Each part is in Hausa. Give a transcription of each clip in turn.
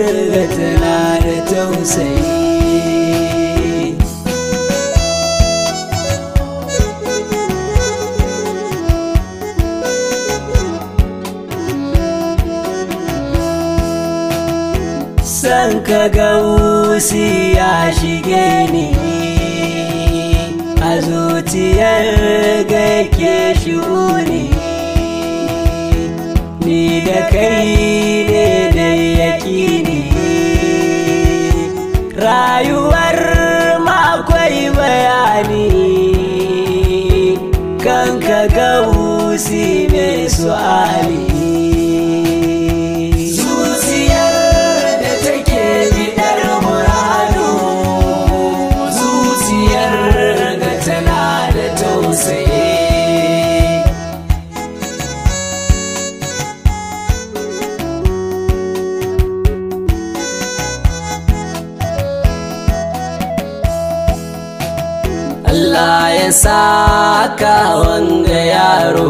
ga tana da tausayi san ka ga wusi ya shige ni a zuciyar ga ke shuni ni da kai ne da yakini rayuwar makwai bayani kan ka ga wusi mai su'ali zuciyar da take bidar muradu zuciyar ga tana da tausayi Allah ya saka wanga yaro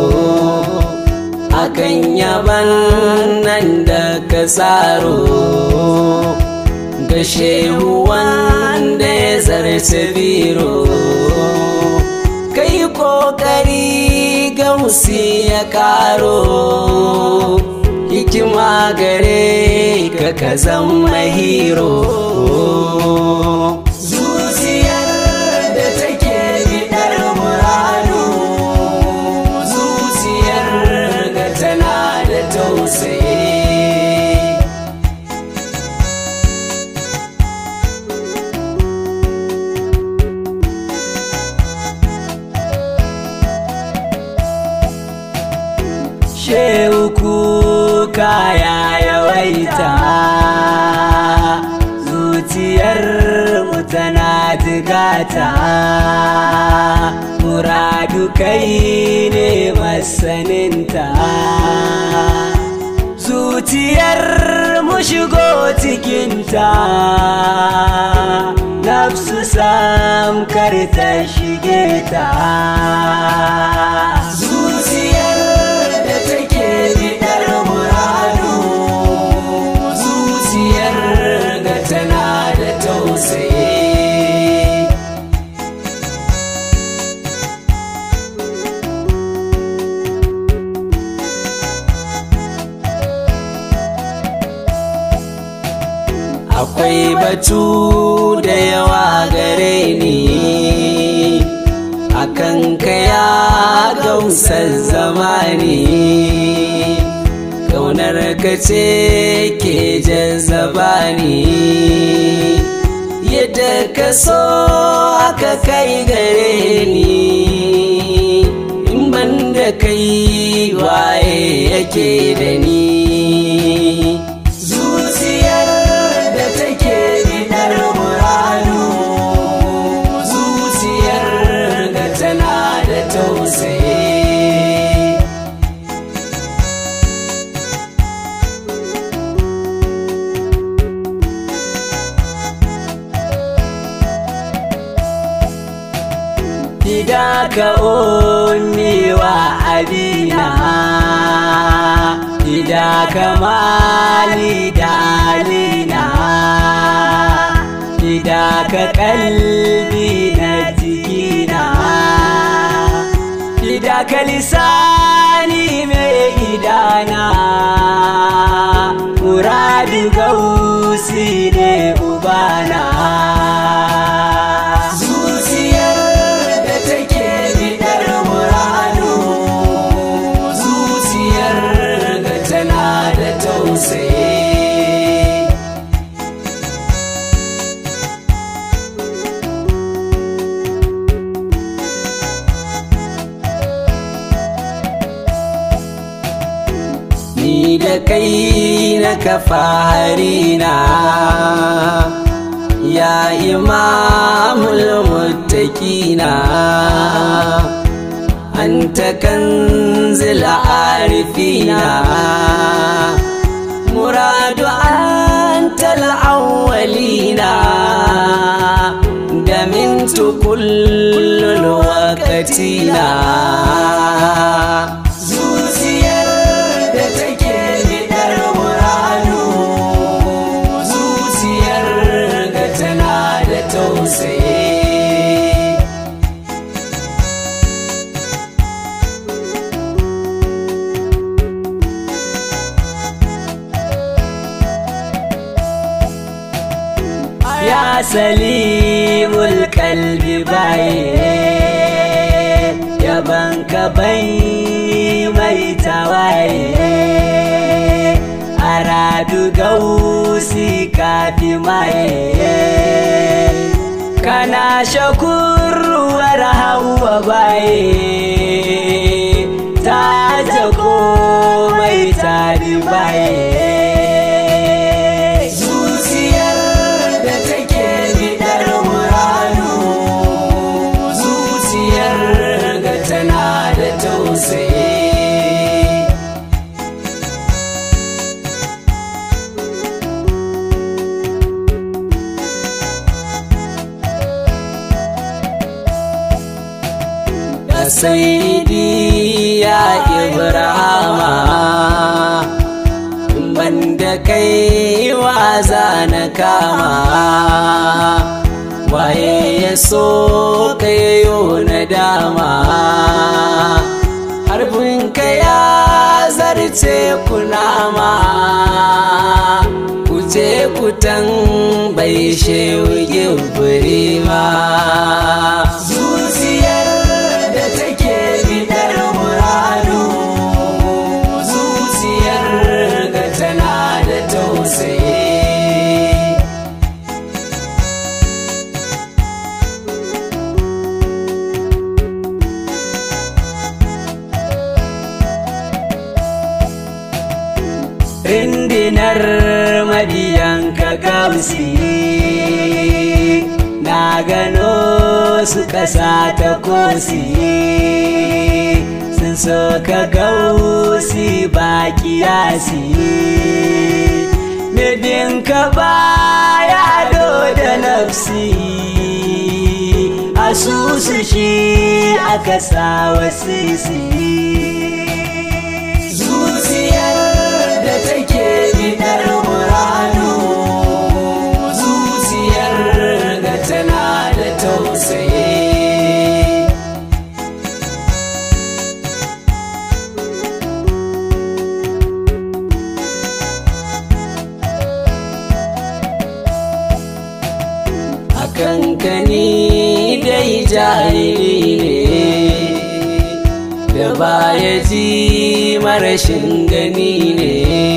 akan yaban nan da ka tsaro ga shehu wanda ya zarce biro kai kokari gamsi ya karo hikima gare ka ka zama hero zuciyar da take bidar muradu zuciyar ga tana da tausayi shehu kuka ya yawaita zuciyar mu tana jigata muradu kai ne masaninta zuciyar mu shigo cikinta nafsu sam kar ta shige ta zuciyar da take bidar muradu zuciyar ga tana da tausayi akwai batu da yawa gare ni akan kaya gausar zamani kaunar ka ce ke jazzaba ni yadda ka so aka kai gare ni in ban da kai waye yake da ni zuciyar da take bidar muradu zuciyar da tana da tausayi Idaka ummi wa abina Idaka mali da alina Idaka kalbi na jikina Idaka lisani mai idana Muradu gausi ne ubana zuciyar da take bidar muradu zuciyar ga tana da tausayi ni da kai na kafa harina ya imamul muttaqina anta kanzil arifina muradu antal awwalina damintu kullul waqtina zuciyar da take bidar muradu ya salimul kalbi baye yaban ka bai mai tawaye aradu gausi kafi maye kana shakurwar hawa baye ta jago mai tabi baye zuciyar da take bidar muranu zuciyar ga tana da tausayi ya saidi ya ibrahama banda kai waza na kama waye ya so kayo na dama harbin ka ya zarce kunama kuje kutan bai shewu gibiri ma zuciyar da take bidar muradu zuciyar ga tana da tausayi rindinar mabiyan ka gausi na gano su kasa ta kosi sun so ka gausi ba kiyasi Medin ka baya do da nafsi asusu shi aka sa wasisi zuciyar da take bidar muranu zuciyar ga tana da tausayi a kankani dai jahili ne da baya ji marashin gani ne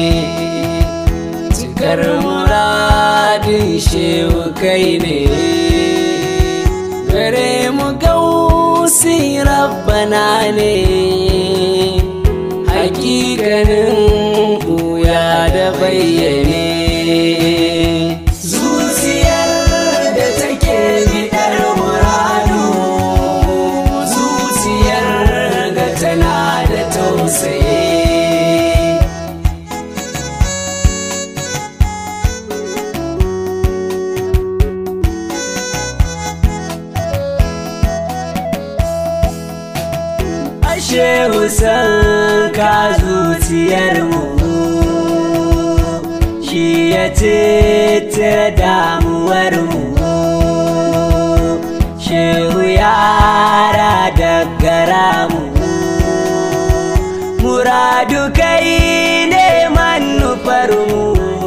cikar muradin shewu kai ne gare mu gausi rabbana ne hakikanin buya da bayyane zuciyar da take bidar muradu zuciyar ga tana da tausayi ashe husan ka zuciyar mu shi ya tete damuwar mu shehu yara da gara mu muradu kai ne manufar mu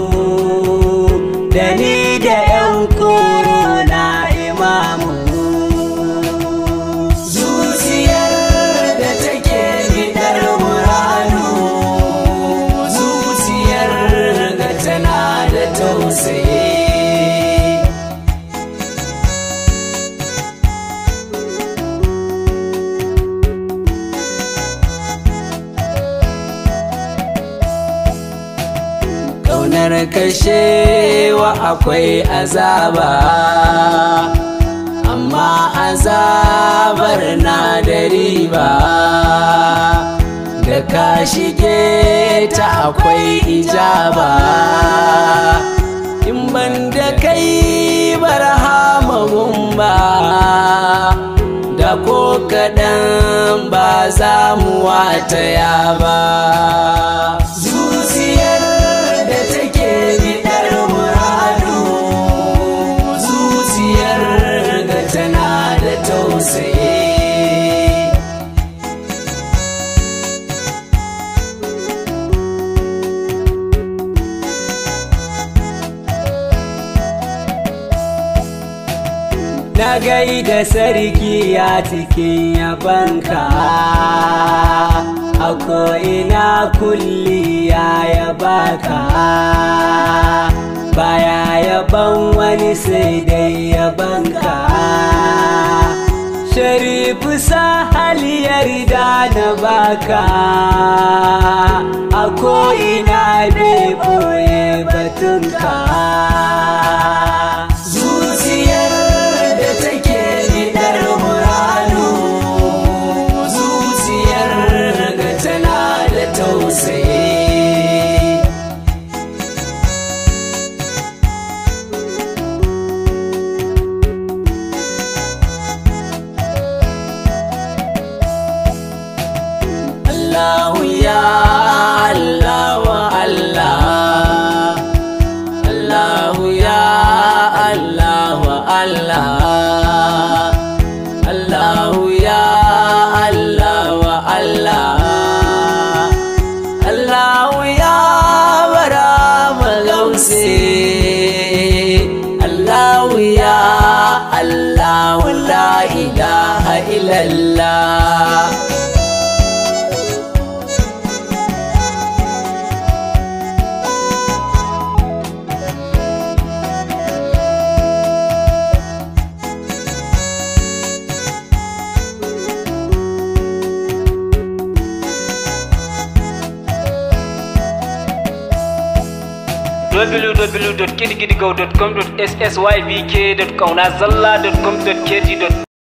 da ni da yan koro na imamu zuciyar da take bidar muranu zuciyar ga tana da tausayi Ƙaunar kashewa akwai azaba amma azabar na da riba da ka shige ta akwai ijaba in ban da kai barhama ba da ko kaɗan ba za mu wataya ba zuciyar da take bidar muradu zuciyar ga tana da tausayi gaida sarki a cikin yabanka a ko'ina kulli ya yabaka baya yaban wani sai dai yabanka sharifu sahali yarda na baka a ko'ina bai boye batunka zuciyar da take bidar muranu zuciyar ga tana da tausayi Allahu ya Allah wa Allah Allahu ya Allah wa Allah Allahu ya Allah wa Allah Allahu ya bara magausi Allahu ya Allah la ilaha illallah www.kidgidigo.com.ssybk.kaunazalla.com.kg